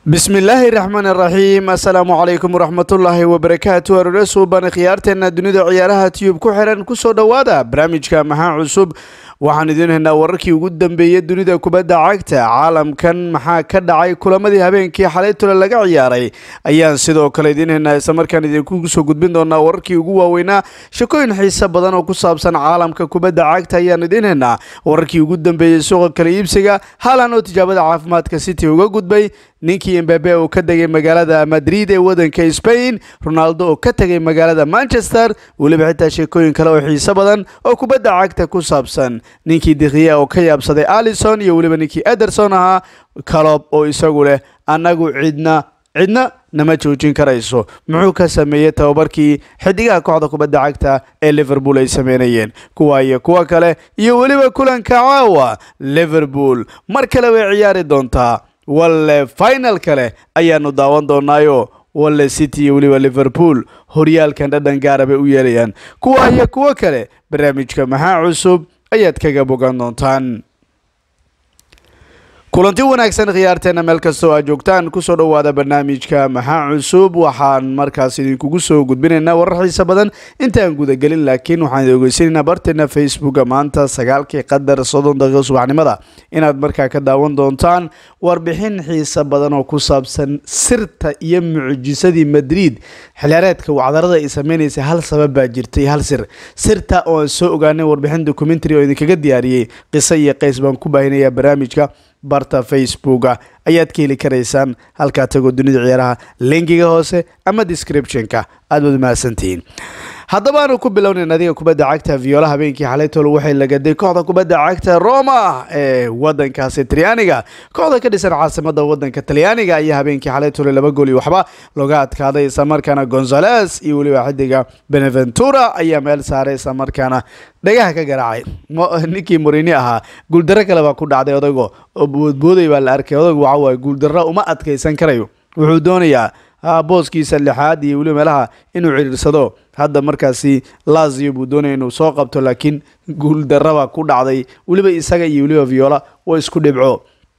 bismillaahi raxmaan raxiim assalaamu calaykum waraxmatullaahi wabarakaatu aroore suuban khiyaarteena dunida ciyaaraha tiyub ku xiran kusoo dhowaada barnaamijka maxaa cusub waxaan idiin haynaa wararkii ugu dambeeyey dunida kubadda cagta caalamkan maxaa ka dhacay kulamadii habeenkii xalay tole laga ciyaaray ayaan sidoo kale idiin haynaa islamarkaan idinku soo gudbin doonaa wararkii ugu waaweynaa shakooyin xiise badan oo ku saabsan caalamka kubadda cagta ayaan idiin haynaa wararkii ugu dambeeyey suuqa kala iibsiga haalan oo tijaabada caafimaadka city uga gudbay ninkii embabe oo ka tegay magaalada madrid ee wadanka spain ronaldo oo ka tegay magaalada manchester weliba xitaa sheekooyin kale oo xiise badan oo kubadda cagta ku saabsan ninkii dikhiya oo ka yaabsaday alison iyo weliba ninkii ederson ahaa calob oo isagu leh annagu cidna cidna nama joojin karayso muxuu ka sameeyey tababarkii xidigaha kooxda kubadda cagta ee liverpool ay sameynayeen kuwa iyo kuwa kale iyo weliba kulanka caawa liverpool mar kale way ciyaari doontaa walle final kale ayaanu daawan doonaayo walle city iyo weliba liverpool horyaalkan dhadhan gaara bay u yeelayaan kuwa iyo kuwo kale barnaamijka maxaa cusub ayaad kaga bogan doontaan kulanti wanaagsan khiyaarteena meel kastoo aad joogtaan kusoo dhowaada barnaamijka maxaa cusub waxaan markaas idinkugu soo gudbinaynaa warar xiise badan intaan gudagelin laakiin waxaan idin ogeysanaynaa barteena facebooka maanta sagaalkii qadar soddon daqiiqo subaxnimada inaad markaa ka daawan doontaan warbixin xiise badan oo ku saabsan sirta iyo mucjisadii madrid xiliyaareedka wacdarada ay sameynaysay hal sabab baa jirtay hal sir sirta oo aan soo ogaanay warbixin documentary oo idinkaga diyaariyey qiso iyo qays baan ku baahinayaa barnaamijka barta facebooka ayaad ka heli karaysaan halkaa tagoo dunida ciyaaraha linkiga hoose ama descriptionka aad baad mahadsantihiin haddaba aanu ku bilownayn adiga kubadda cagta viola habeenkii xalay tolo waxay lagaday kooxda kubadda cagta roma ee wadankaasi talyaaniga kooxda ka dhisan caasimada wadanka talyaaniga ayaa habeenkii xalay tolo laba gool iyo waxba looga adkaaday islamarkaana gonzales iyo weliba xidiga beneventura ayaa meel saaray islamarkaana dhagaha ka garaacay ninkii morini ahaa guuldaro kale baa ku dhacday odaygo oo boodbooday baa la arkay odaygu waxa waaye guuldaro uma adkaysan karayo wuxuu doonayaa booskiisa lixaad iyo weliba meelaha inuu ciriirsado hadda markaasi lazio buu doonaya inuu soo qabto laakiin guuldaraba ku dhacday weliba isaga iyo weliba viola waa isku dhibco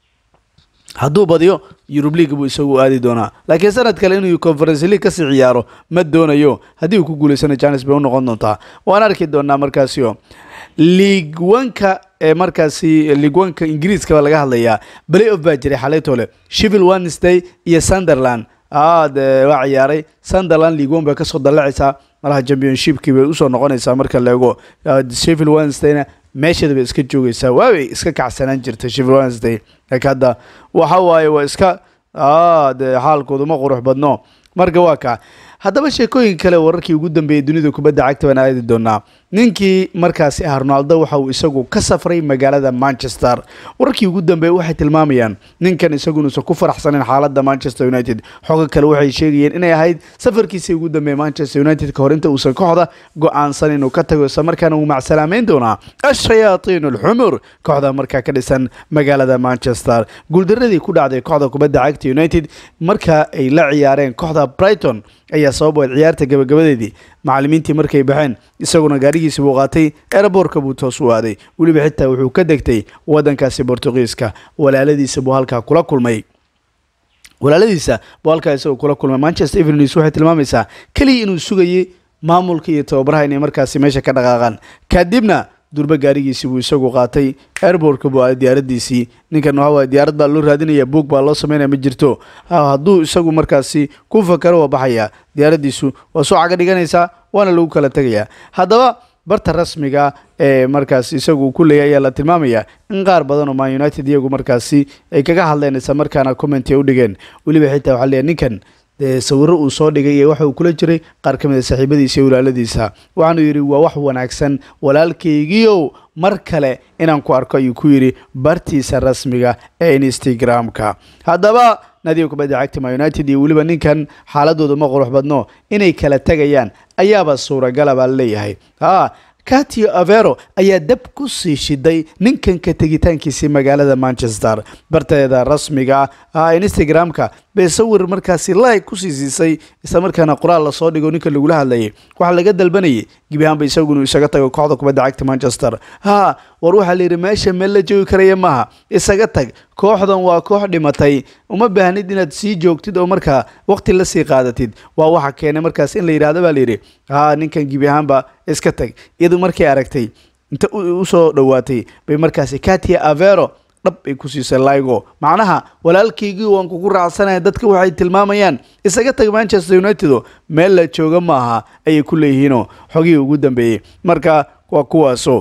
hadduu badiyo yurub league buu isagu aadi doonaa laakiin sanad kale inuu conference league kasii ciyaaro ma doonayo haddii uu ku guulaysana janes bay u noqon doontaa waan arki doonaa markaasio league wanka ee markaasi league wanka ingiriiskaba laga hadlayaa play off baa jiray xalaytole shivil wednesday iyo sunderland de waa ciyaaray sunderland league one bay kasoo dallacaysaa malaha championshipkii bay usoo noqonaysaa marka leego shivil wednesdayna meesheeda bay iska joogaysaa waabay iska kacsanaan jirtay shivil wednesday laakiin hadda waxa waaye waa iska de xaalkoodu ma qurux badno marka waa kaa haddaba sheekooyin kale wararkii ugu dambeeyey dunida kubadda cagta baan aadi doonaa ninkii markaasi ah ronaldo waxa uu isagu ka safray magaalada manchester wararkii ugu dambeeyey waxay tilmaamayaan ninkan isagu inuusan ku faraxsanin xaaladda manchester united xogo kale waxay sheegayeen inay ahayd safarkiisii ugu dambeeyey manchester united ka hor inta uusan kooxda go-aansan inuu ka tago isla markaana uu macsalaameyn doonaa ashayaatiin alxumur kooxda markaa ka dhisan magaalada manchester guuldaradii ku dhacday kooxda kubadda cagta united marka ay la ciyaareen kooxda brighton ayaa sababoed ciyaarta gabagabadeedii macallimiintii markay baxeen isaguna gaarigiisi buu qaatay eeraboorka buu toos u aaday weliba xitaa wuxuu ka degtay wadankaasi bortugiiska walaaladiisa buu halkaa kula kulmay walaaladiisa buu halkaa isagoo kula kulmay manchester evenews waxay tilmaamaysaa keliya inuu sugayay maamulka iyo tababaraha inay markaasi meesha ka dhaqaaqaan kadibna durba gaarigiisii buu isagu qaatay airbortka buu aaday diyaaradiisii ninkan waxa waye diyaarad baa loo raadinaya buog baa loo sameynaya ma jirto hadduu isagu markaasi ku fakaro waa baxaya diyaaradiisu waa soo caga dhiganaysaa waana lagu kala tegayaa haddaba barta rasmiga ee markaas isagu ku leeyay ayaa la tilmaamaya in qaar badan oo man united iyagu markaasi ay kaga hadleen isla markaana commenti ay u dhigeen weliba xitaa waxaa leeyahay ninkan dee sawiro uu soo dhigay iyo waxa uu kula jiray qaar ka mid a saaxiibadiisa iyo walaaladiisa waxaanu yidhi waa wax wanaagsan walaalkaygiiow mar kale inaan ku arko ayuu ku yidhi bartiisa rasmiga ee instagram-ka haddaba nadiga kubadda cagta ma united iyo weliba ninkan xaaladooda ma qurux badno inay kala tegayaan ayaaba suuragala baa laleeyahay ha catio avero ayaa dab ku sii shiday ninkan ka tegitaankiisii magaalada manchester barteeda rasmiga ah instagram-ka bay sawir markaasi like kusii siisay isla markaana qoraal lasoo dhigo ninka lagula hadlayay waxaa laga dalbanayay gebi ahaanba isagu inuu isaga tago kooxda kubadda cagta manchester ha war waxaa la yidhi meesha meel la joogi karaya maaha isaga tag kooxdan waa koox dhimatay uma baahnid inaad sii joogtid oo markaa waqti la sii qaadatid waa waxa keenay markaas in la yidhahdo baa la yidhi haa ninkan gebi ahaanba iska tag iyadu markay aragtay inta usoo dhowaatay bay markaasi katia avero dhab ay ku siisay ligo macnaha walaalkaygii waan kugu raacsanaya dadka waxay tilmaamayaan isaga tag manchester united o meel la jooga maaha ayay ku leeyihiinoo xogihii ugu dambeeyey marka waa kuwaaso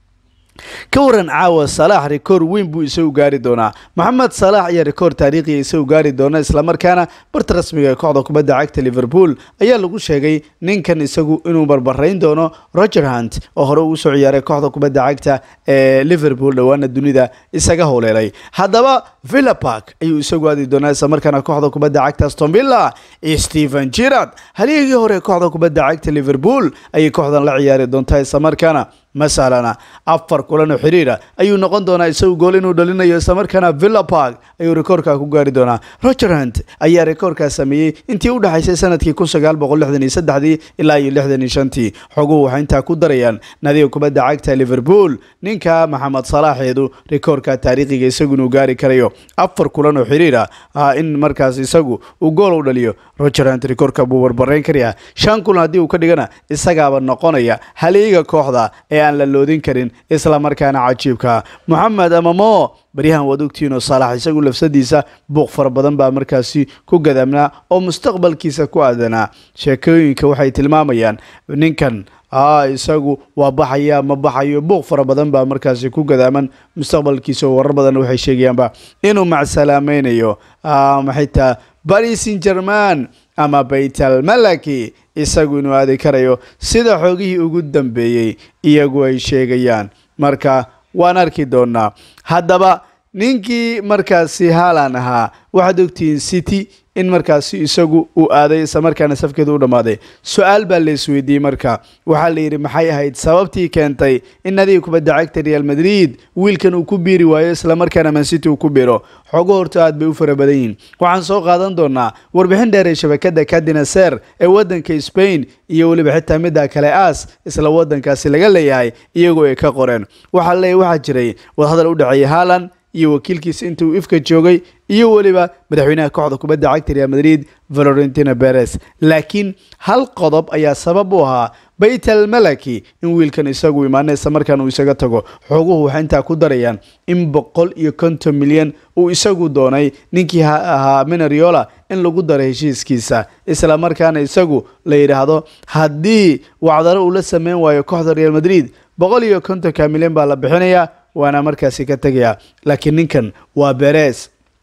ka waran caawa salaax rikoor weyn buu isagu gaari doonaa moxamed salaax ayaa rikoor taariikhiya isagu gaari doona islamarkaana barta rasmiga ee kooxda kubadda cagta liverpool ayaa lagu sheegay ninkan isagu inuu barbarayn doono roger hunt oo hore ugu soo ciyaaray kooxda kubadda cagta ee liverpool dhowaana dunida isaga howleelay haddaba villa park ayuu isagu aadi doonaa islamarkaana kooxda kubadda cagta aston villa stephen girard halyagii hore kooxda kubadda cagta liverpool ayay kooxdan la ciyaari doontaa islamarkaana masalana afar kulan oo xiriira ayuu noqon doonaa isagu gool inuu dhalinayo islamarkaana villa park ayuu rikoorka ku gaari doonaa roger hunt ayaa rikoorkaa sameeyey intii u dhexaysay sanadkii kun sagaal boqol lixdan iyo saddexdii ilaa iyo lixdan iyo shantii xoguhu waxay intaa ku darayaan nadiga kubadda cagta liverpool ninka maxamed salaaxeedu rikoorka taariikhiga isagu inuu gaari karayo afar kulan oo xiriira in markaas isagu uu gool u dhaliyo roger hunt rikoorka buu barbarayn karayaa shan kulan haddii uu ka dhigana isagaaba noqonaya haliiga kooxda ee aan la loodin karin isla markaana cajiibka moxamed amamo baryahan waad ogtihiinoo saalax isagu lafsadiisa buuq fara badan baa markaasi ku gadaamnaa oo mustaqbalkiisa ku aadanaa sheekooyinka waxay tilmaamayaan ninkan isagu waa baxaya ma baxayo buuq fara badan baa markaasi ku gadaaman mustaqbalkiisa oo warar badan waxay sheegayaanba inuu macsalaamaynayo xitaa baris in german ama baytal malaki isagu inuu aadi karayo sida xoogihii ugu dambeeyey iyagu ay sheegayaan marka waan arki doonaa haddaba ninkii markaasi haalan ahaa waxaad ogtihiin city in markaasi isagu uu aaday isla markaana safkeedu u dhammaaday su-aal baa la isweydiiyey marka waxaa la yidhi maxay ahayd sababtii keentay in nadiga kubadda cagta real madrid wiilkan uu ku biiri waayo isla markaana mancity uu ku biiro xogo horta aad bay u fara badan yihiin waxaan soo qaadan doonaa warbixin dheer ee shabakada kadinaser ee waddanka spain iyo weliba xitaa midda kale aas isla waddankaasi laga leeyahay iyagoo ay ka qoreen waxaa leeyahy waxaa jiray wadahadal u dhexeeyay haalan iyo wakiilkiisa inta uu ifka joogay iyo weliba madaxweynaha kooxda kubadda cagta real madrid valentina beres laakiin hal qodob ayaa sabab u ahaa baytal malaki in wiilkan isagu imaana isla markaan uu isaga tago xoguhu waxay intaa ku darayaan in boqol iyo konton milyan uu isagu doonay ninkii ahaa minariola in lagu daro heshiiskiisa isla markaana isagu la yidhaahdo haddii wacdaro uu la sameyn waayo kooxda real madrid boqol iyo kontonka milyan baa la bixinayaa waana markaasi ka tegayaa laakiin ninkan waa beres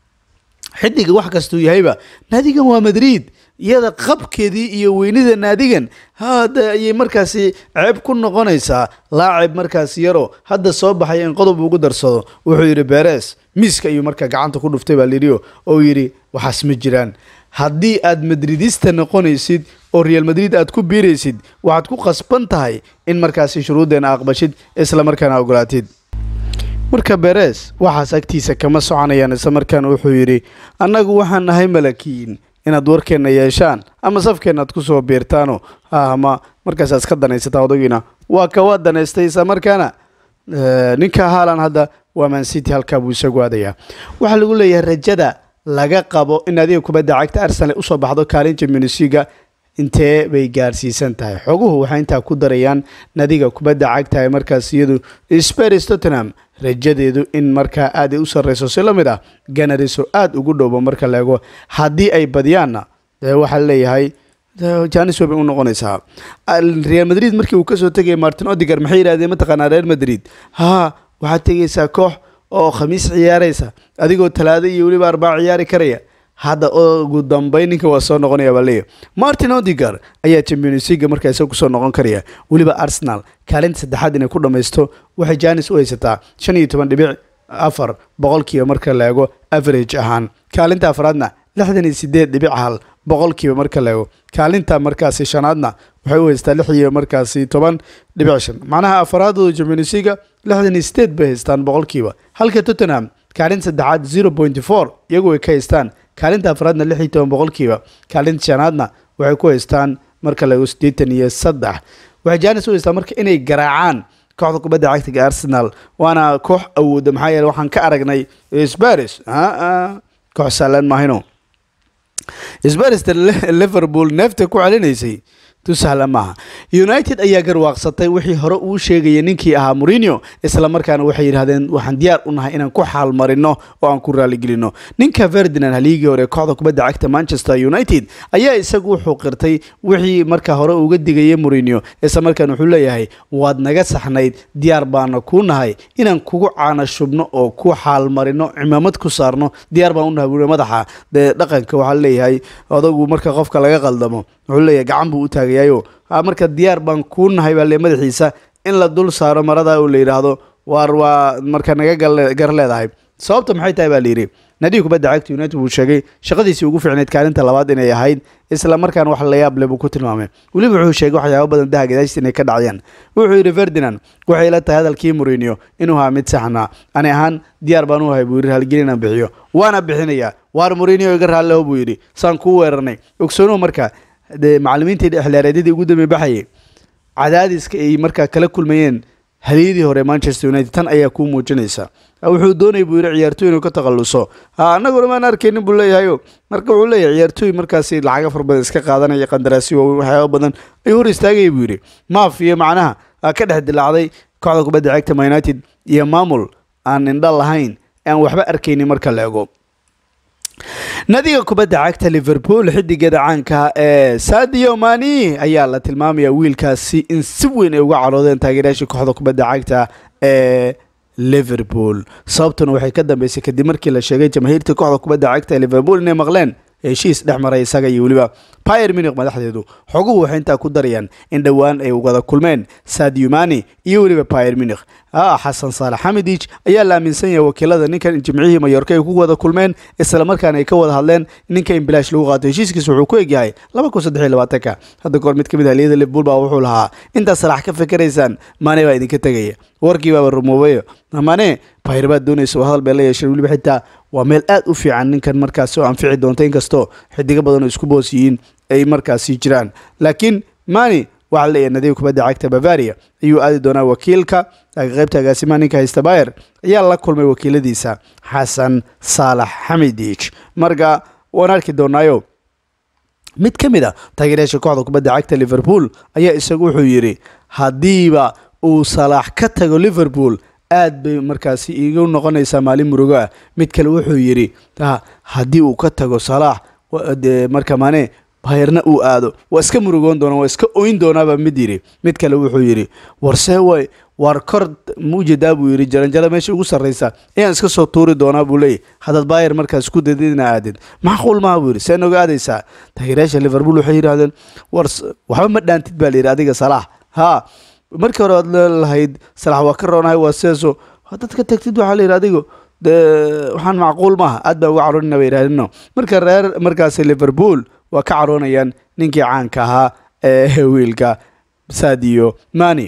xidiga wax kastuu yahayba naadigan waa madrid iyada qabkeedii iyo weynida naadigan hada ayay markaasi ceeb ku noqonaysaa laacib markaasi yaro hadda soo baxaya in qodob ugu darsado wuxuu yidhi beres miiska ayuu markaa gacanta ku dhuftay baa layidhi oo yidhi waxaas ma jiraan haddii aad madridista noqonaysid oo real madrid aad ku biiraysid waxaad ku qasban tahay in markaasi shuruuddeena aqbashid isla markaana ogolaatid marka beres waxaas agtiisa kama soconayaan isla markaan wuxuu yidhi annagu waxaan nahay malakiin inaad warkeenna yeeshaan ama safkeenna aad kusoo biirtaano ama markaas aad ka danaysataa odagiina waa kawa danaystay isla markaana ninka haalan hadda waa mancity halkaa buu isagu aadayaa waxaa lagu leeyahay rajada laga qabo in adiga kubadda cagta arsenal usoo baxdo kaalin championsliga intee bay gaarsiisan tahay xoguhu waxay intaa ku darayaan nadiga kubadda cagta ee markaas iyadu spars tottenham rajadeedu in markaa aad ay u sarreyso si la mid ah ganariso aada ugu dhowba marka la eego haddii ay badiyaanna waxaa leeyahay janis webay u noqonaysaa real madrid markii uu kasoo tegaya martin odigar maxay yidhahdeen mataqaanaa real madrid ha waxaad tegaysaa koox oo khamiis ciyaaraysa adigoo talaado iyo weliba arbaac ciyaari karaya hadda ugu dambeyn ninka waa soo noqonaya baa leeyahy martin odigar ayaa champions leaga markaa isaga kusoo noqon karaya weliba arsenal kaalinta saddexaad inay ku dhammaysto waxay janis u haysataa shan iyo toban dhibic afar boqolkiiba marka la eego average ahaan kaalinta afraadna lixdan iyo sideed dhibic hal boqolkiiba marka la eego kaalinta markaasi shanaadna waxay u haystaa lix iyo markaasi toban dhibic shan macnaha afaraadooda champions leaga lixdan iyo sideed bay haystaan boqolkiiba halka tottenham kaalinta saddexaad zero point four iyagu ay ka haystaan kaalinta afraadna lix iyo toban boqolkiiba kaalinta shanaadna waxay ku haystaan marka la eego siddeetan iyo saddex waxay jaanis u haystaan marka inay garaacaan kooxda kubadda cagtiga arsenal waana koox awooda maxaa yeele waxaan ka aragnay sparis koox saalan mahayno sbarista liverpool neefta ku celinaysay tu sahla maaha united ayaa garwaaqsatay wixii hore uu sheegayay ninkii ahaa mourinho isla markaana waxay yidhahdeen waxaan diyaar u nahay inaan ku xaalmarino oo aan ku raaligelino ninka ferdinand haliigii hore kooxda kubadda cagta manchester united ayaa isagu wuxuu qirtay wixii markaa hore uga digayay mourinho isla markaana wuxuu leeyahay waad naga saxnayd diyaar baana kuu nahay inaan kugu caana shubno oo ku xaalmarino cimaamad ku saarno diyaar baan u nahay buuri madaxa dee dhaqanka waxaa leeyahay odagu marka qofka laga qaldamo wuxuu leeyahay gacan buu u taagayayo marka diyaar baan kuu nahay baa le madaxiisa in la dul saaro marada oo la yidhaahdo waar waa marka naga gar leedahay sababta maxay tahay baa layidhi nadiga kubadda cagta united wuu sheegay shaqadiisii ugu fiicnayd kaalinta labaad inay ahayd isla markaana wax la yaab leh buu ku tilmaamay weliba wuxuu sheegay waxyaabo badan daha gadaashta inay ka dhacayaan wuxuu yidhi ferdinand waxay la tahay hadalkii mourinho inuu ahaa mid saxnaa ani ahaan diyaar baan u ahay buu yidhi halgelin aan bixiyo waana bixinayaa waar mourinho iga raalleho buu yidhi saan kuu weerarnay ogsoonuhu marka dee macallimiintii dhexlaareedyadii ugu dambe baxayay cadaadiska ay markaa kala kulmayeen haliyadii hore manchester united tan ayaa kuu muujinaysa wuxuu doonay buu yidhi ciyaartooy inuu ka takhalluso annaguna maan arkaynin buu leeyahayo marka wuxuu leeyahay ciyaartooy markaasi lacaga far badan iska qaadanaya qandaraasyo waxyaaba badan ayuu hor istaagaya buu yidhi maaf iyo macnaha ka dhex dilaacday kooxda kubadda cagta ma united iyo maamul aan indha lahayn aan waxba arkaynin marka la ego nadiga kubadda cagta liverpool xidigeeda caanka ee sadio mani ayaa la tilmaamaya wiilkaasi in si weyn ay uga caroodeen taageerayaashii kooxda kubadda cagta ee liverpool sababtuna waxay ka dambeysay kadib markii la sheegay jamaahiirta kooxda kubadda cagta ee liverpool inay maqleen heshiis dhex maray isaga iyo weliba pyr munich madaxdeedu xoguhu waxay intaa ku darayaan in dhowaan ay wada kulmeen sadio mani iyo weliba pyr munich xasan saalax xamidij ayaa la aaminsan yahay wakiilada ninkan jimcihii mayorka ay ku wada kulmeen isla markaana ay ka wada hadleen ninka in bilaash lagu qaato heshiiskiisa wuxuu ku egyahay laba kun saddex iyo labaatanka hadda kahor mid ka mid haliyada liverpool baa wuxuu lahaa intaad salax ka fikiraysaan mane baa idinka tegaya warkii baaba rumoobayo mane pyr baad doonaysa oo hadal bay la yeesheen weliba xitaa waa meel aad u fiican ninkan markaasi oo anfici doonta inkastoo xidigo badan oo isku boos yihiin ay markaasi jiraan laakiin mani waxaa leeyahay nadiga kubadda cagta bavaria ayuu aadi doonaa wakiilka qaybta agaasimaha ninka haysta bayer ayaa la kulmay wakiiladiisa xasan saalax xamidij marka waan arki doonaayo mid ka mid a taageerayaasha kooxda kubadda cagta liverpool ayaa isagu wuxuu yidhi haddiiba uu salaax ka tago liverpool aad bay markaasi iigu noqonaysaa maalin murugo ah mid kale wuxuu yidhi haddii uu ka tago salaax de marka mane bayrna uu aado waa iska murugoon doonaa waa iska oyn doonaaba mid yidhi mid kale wuxuu yidhi warsee way waar kor muujedaa buu yidhi jaranjaro meesha ugu sarraysa ayaan iska soo tuuri doonaa buu leeyahy haddaad bayer markaas ku dadina aadid macquul maaha buu yidhi see noga aadaysaa taageerayaasha liverpool waxay yidhahdeen war waxba ma dhaantid baa layidhi adiga salaax haa markii hore waad leelahayd salax waa ka roonahay waa seeso haddaad ka tagtid waxaa layidhi adigo de waxaan macquul maaha aad baan uga caroonina ba yidhahdino marka reer markaasi liverpool waa ka caroonayaan ninkii caanka ahaa ee wiilka sadio mani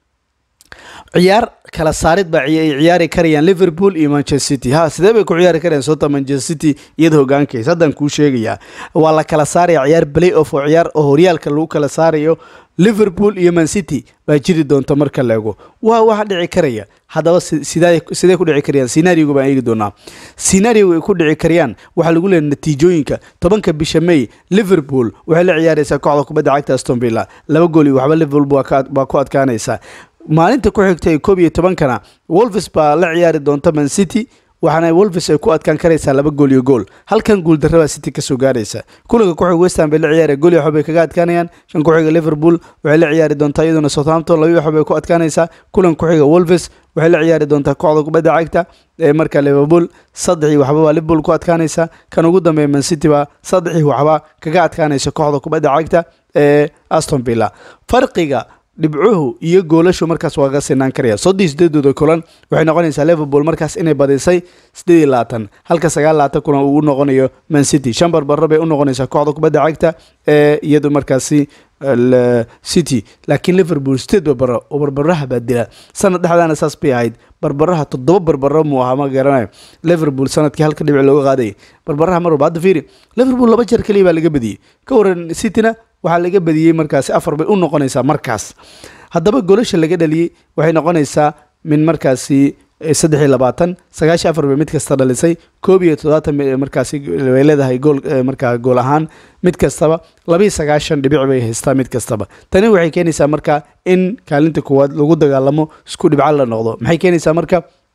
ciyaar kala saarid baa ay ciyaari karayaan liverpool iyo manchester city ha sidee bay ku ciyaari karayaan soota manchester city iyada hogaankaysa haddaan kuu sheegayaa waa la kala saaraya ciyaar play off oo ciyaar oo horyaalka lagu kala saarayo liverpool iyo man city baa jiri doonta marka la ego waa waxa dhici karaya haddaba sidee ku dhici karayaan sinaarioga baan eegi doonaa sinaarioga ay ku dhici karayaan waxaa lagu leeyahay natiijooyinka tobanka bisha may liverpool waxay la ciyaaraysaa kooxda kubadda cagta aston villa laba gool iyo waxba liverpool baa ku adkaanaysaa maalinta ku xigta ee koob iyo tobankana wolves baa la ciyaari doonta man city waxaana wolves ay ku adkaan karaysaa laba gool iyo gool halkan guul darrabaa city kasoo gaaraysa kulanka kuxiga westham bay la ciyaara gool iyo waxbay kaga adkaanayaan shan kuxiga liverpool waxay la ciyaari doontaa iyaduna southampton laba waxbay ku adkaanaysaa kulan kuxiga wolves waxay la ciyaari doontaa kooxda kubadda cagta ee marka liverpool saddexii waxba baa liverpool ku adkaanaysa kan ugu dambeeya man city baa saddexii waxba kaga adkaanaysa kooxda kubadda cagta ee aston villa farqiga dhibcuhu iyo goolashu markaas waa ka sinaan karaya soddii sideedooda kulan waxay noqonaysaa liverpool markaas inay badisay sideed iyo labaatan halka sagaal labaatan kulan uu noqonayo man city shan barbaro bay u noqonaysaa kooxda kubadda cagta ee iyadu markaasi city laakiin liverpool sideed barbaro oo barbaraha baa dila sanad dhexdaana saas bay ahayd barbaraha toddoba barbaro muu ahaa ma garanayo liverpool sanadkii halka dhibic looga qaadayay barbaraha mar walba hadda fiiri liverpool laba jeer keliya baa laga badiyey ka waran cityna waxaa laga badiyey markaasi afar bay u noqonaysaa markaas haddaba golasha laga dhaliyey waxay noqonaysaa min markaasi saddex iyo labaatan sagaashan afar bay mid kasta dhalisay koob iyo toddobaatan markaasi way leedahay gool markaa gool ahaan mid kastaba labiiyo sagaashan dhibic bay haystaa mid kastaba tani waxay keenaysaa marka in kaalinta koowaad lagu dagaalamo isku dhibco la noqdo maxay keenaysaa marka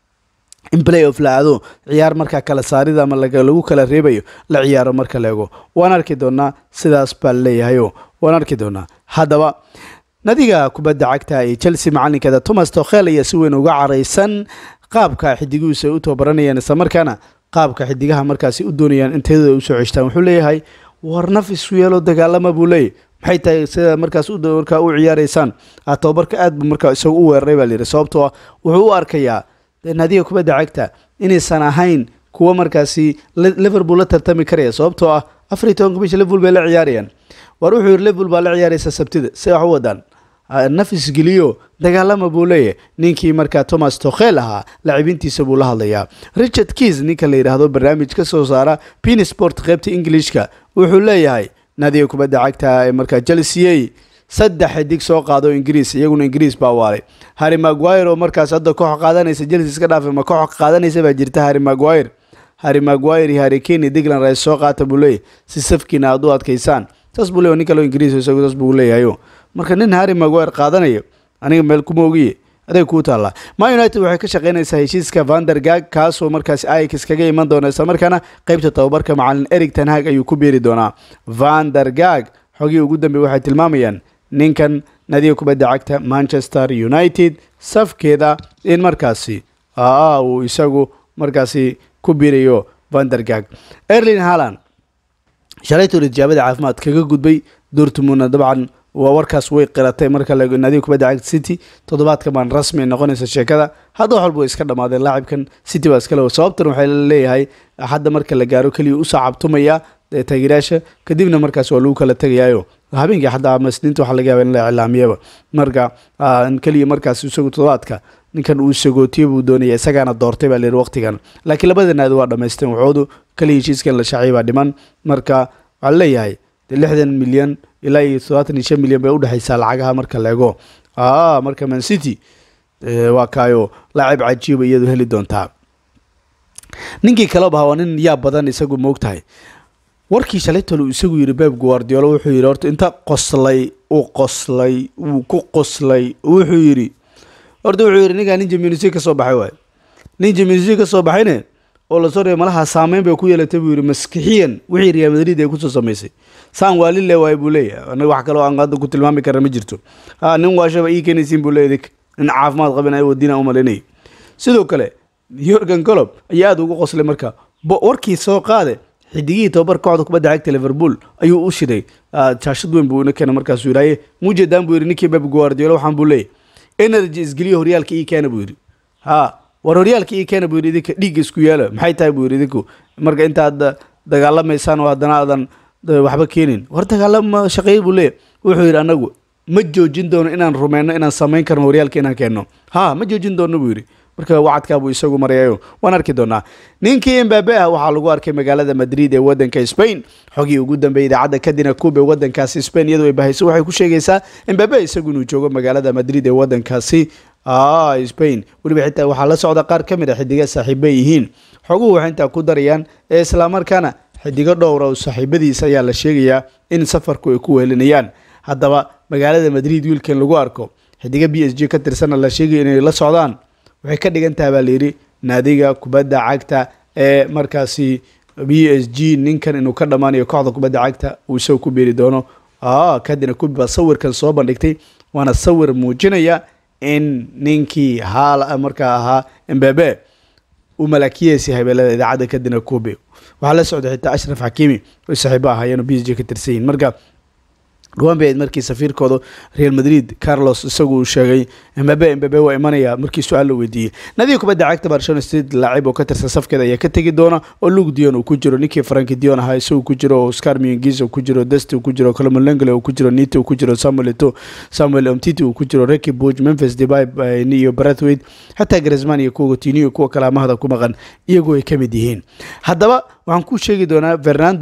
in play off la aado ciyaar markaa kala saarida ama lagu kala reebayo la ciyaaro marka la ego waan arki doonaa sidaas baa laleeyahayo waan arki doonaa haddaba nadiga kubadda cagta ee chelsea macalinkeeda thomas tokhel ayaa si weyn uga caraysan qaabka xidiguhiisa ay u tababaranayaan isla markaana qaabka xidigaha markaasi u doonayaan in tayadooda usoo ceshtaan wuxuu leeyahay war naf isu yeelo dagaalama buu leeyahy maxay tahay sida markaas markaa u ciyaaraysaan tababarka aad buu markaa isagu u weeraray baa layidhi sababtoo ah wuxuu u arkayaa nadiga kubadda cagta inaysan ahayn kuwa markaasi liverpool la tartami karaya sababtoo ah afar iyo tobanka bisha liverpool bay la ciyaarayaan war wuxuu yidhi liverpool baa la ciyaaraysa sabtida si wax u wadaan nafis geliyo dagaalama buu leeyahy ninkii markaa thomas tokhel ahaa lacibintiisa buu la hadlayaa richard keys ninka la yidhaahdo barnaamij ka soo saara pinsport qaybta englishka wuxuu leeyahay nadiga kubadda cagta ee markaa chelsea saddex xidig soo qaado ingiriis iyaguna ingiriis baa waalay harry maguire oo markaas hadda koox qaadanaysa chelsea iska dhaafay ma koox qaadanaysa baa jirta harry maguire harry maguire iyo harry kane digland rice soo qaata buu leeyahy si safkiina aad u adkaysaan saas buu leeyahy nin kaloo ingiriis isagu saas buu leeyahayo marka nin harry maguire qaadanayo aniga meel kuma ogiye aday kuu taallaa ma united waxay ka shaqaynaysaa heshiiska vandergag kaasoo markaasi ix kaga iman doona isla markaana qeybta tababarka macalin eric tanhag ayuu ku biiri doonaa vandergag xogii ugu dambey waxay tilmaamayaan ninkan nadiga kubadda cagta manchester united safkeeda in markaasi aa uu isagu markaasi ku biirayo vandergag erlin haland shalaytuu tijaabada caafimaad kaga gudbay dortmundna dabcan waa warkaas way qiratay marka nadiga kubadda cagta city toddobaadka baan rasmi ay noqonaysa sheekada hadda wax walba way iska dhammaadeen laacibkan city baa iskale sababtan waxay leeyahay hadda marka la gaaro keliya u saacabtumaya taageerayaasha kadibna markaas waa lagu kala tegayaayo habeenkii xataa masniinta waxaa laga yaaba in la iclaamiyaba marka keliya markaas isagu toddobaadka ninkan uu sagootiyo buu doonaya isagaana doortay baa layidhi waqtigan laakiin labada naadi waa dhammaysteen waxoodu kaliya heshiiskan la shaaciyay baa dhiman marka waxaa leeyahay lixdan milyan ilaa iyo toddobaatan iyo shan milyan bay udhexaysaa lacagaha marka la ego marka man city waa kaayo laacib cajiiba iyadu heli doontaa ninkii kaleba waa nin yaa badan isagu moogtahay warkii shalaytol uu isagu yidhi beb guardiolo wuxuu yidhi horta inta qoslay uu qoslay wuu ku qoslay wuxuu yidhi horta wuxuu yidhi ninkaa nin jaminusi ka soo baxay waay nin jaminusi ka soo baxayne oo lasoo reebay malaha saameyn bay ku yeelatay buu yidhi maskixiyan wixii real madrid ay kusoo samaysay saan waa lile waay buu leeyahay anaga wax kaloo aan hadda ku tilmaami karna ma jirto ha nin waashaba ii keenaysiin buu leeyahay nin caafimaad qabin ay wadiina u malaynayay sidoo kale yorgan golob ayaa aada ugu qoslay marka warkii soo qaade xidigihii tobabar kooxda kubadda cagta liverpool ayuu u shiday jaashad weyn buu ina keena markaasuu yidhaye mujeedaan buu yidhi ninkii beb guardiolo waxaan buu leeyahy energy isgeliyo horyaalka ii keena buu yidhi ha war horyaalka ii keena buu yidhi idinka dhiigga isku yeela maxay tahay buu yidhi idinku marka intaad dagaalamaysaan oo haddana aadan waxba keenin war dagaalama shaqeey buu leeyahy wuxuu yidhi anagu ma joojin doono inaan rumeyno inaan samayn karno horyaalka inaan keenno ha ma joojin doono buu yidhi marka wacadkaa buu isagu marayayo waan arki doonaa ninkii embabe ah waxaa lagu arkay magaalada madrid ee wadanka spain xogii ugu dambeeyay idaacadda kadina kuub ee wadankaasi spain iyadoo ay bahayso waxay ku sheegaysaa embabe isagu inuu joogo magaalada madrid ee wadankaasi spain weliba xitaa waxaa la socda qaar ka mid a xidiga saaxiiba yihiin xoguhu waxay intaa ku darayaan ee islamarkaana xidigo dhowra oo saaxiibadiisa ayaa la sheegayaa in safarku ay ku wehelinayaan haddaba magaalada madrid wiilkan lagu arko xidiga b s g ka tirsanna la sheegaya inay la socdaan waxay ka dhigan tahay baa layidhi naadiga kubadda cagta ee markaasi b s g ninkan inuu ka dhammaanayo kooxda kubadda cagta uu isaga ku beeri doono kadina kubi baa sawirkan soo bandhigtay waana sawir muujinaya in ninkii haal markaa ahaa embabe uu malaakiyeesi habeelada idaacadda kadina kubi waxaa la socday xitaa ashraf xakiimi oy saaxiibo ahaayeen oo b s g ka tirsan yihin marka dhawaan bay ayd markii safiirkooda real madrid carlos isagu uu sheegay embabe embabe waa imanaya markii su-aal la weydiiyey nadiga kubadda cagta barcelona state laacib oo ka tirsan safkeeda ayaa ka tegi doona oo luke dion uu ku jiro ninkii franki dion ahaa isagu ku jiro oo oscar miengis uu ku jiro desti uu ku jiro colomolengle uu ku jiro nito uu ku jiro samuel eto samuel omtiti uu ku jiro recky buj memphis debay iyo brathwaite xataa grisman iyo kuwa tiniyo kuwa kalaamahada ku maqan iyagoo ay ka mid yihiin haddaba waxaan ku sheegi doonaa fernando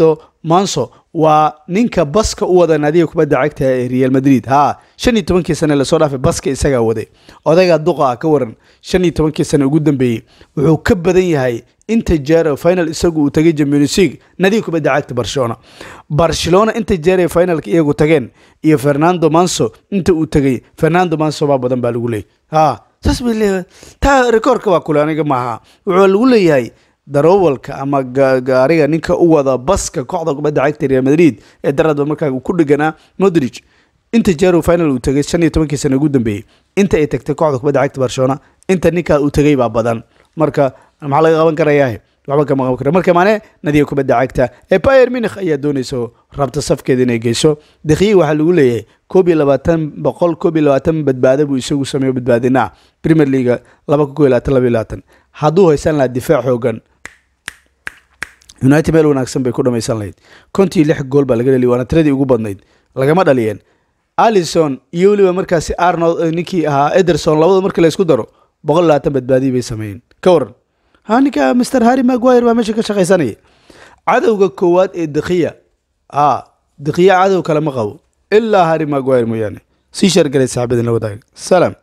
manso waa ninka baska u wada naadiga kubadda cagta ee real madrid ha shan iyo tobankii sane lasoo dhaafay baska isagaa waday odayga duqa ah ka waran shan iyo tobankii sane ugu dambeeyey wuxuu ka badan yahay inta jeer final isagu uu tagay champions league naadiga kubadda cagta barcelona barcelona inta jeer ee finalka iyagu tageen iyo fernando manso inta uu tagay fernando manso baa badan baa lagu leeyay ha saas bay leeyahay taa rekoorka waa kule aniga maaha wuxuu lagu leeyahay darowalka ama gaariga ninka u wada baska kooxda kubadda cagta real madrid ee daradba markaa ku dheganaa modric inta jeer uu final uu tagay shan iyo tobankii sane ugu dambeeyey inta ay tagtay kooxda kubadda cagta barcelona inta ninkaa uu tagay baa badan marka maxaa laga qaban karayaa waxba kama qaban kara marka maane nadiga kubadda cagta ee bayer munich ayaa doonaysa rabta safkeeda inay geyso dakhiyi waxaa lagu leeyahay koob iyo labaatan boqol koob iyo labaatan badbaado buu isagu sameeyo badbaadinaa premier leaga laba kun koo iyo labaatan laba iyo labaatan hadduu haysan lahaa difaac xoogan united meel wanaagsan bay ku dhamaysan lahayd kontii lix gool baa laga dhaliy waana tiradii ugu badnayd lagama dhaliyeen alison iyo weliba markaasi arnold ninkii ahaa ederson labada markii la isku daro boqol labaatan badbaadiyi bay sameeyeen ka waran ha ninka mr harry maguire baa meesha ka shaqaysanaya cadowga koowaad ee dakhiya a dakhiya cadow kale ma qabo ilaa harry maguire mooyaane sii shargalay saaxibadin la wadaaga salaam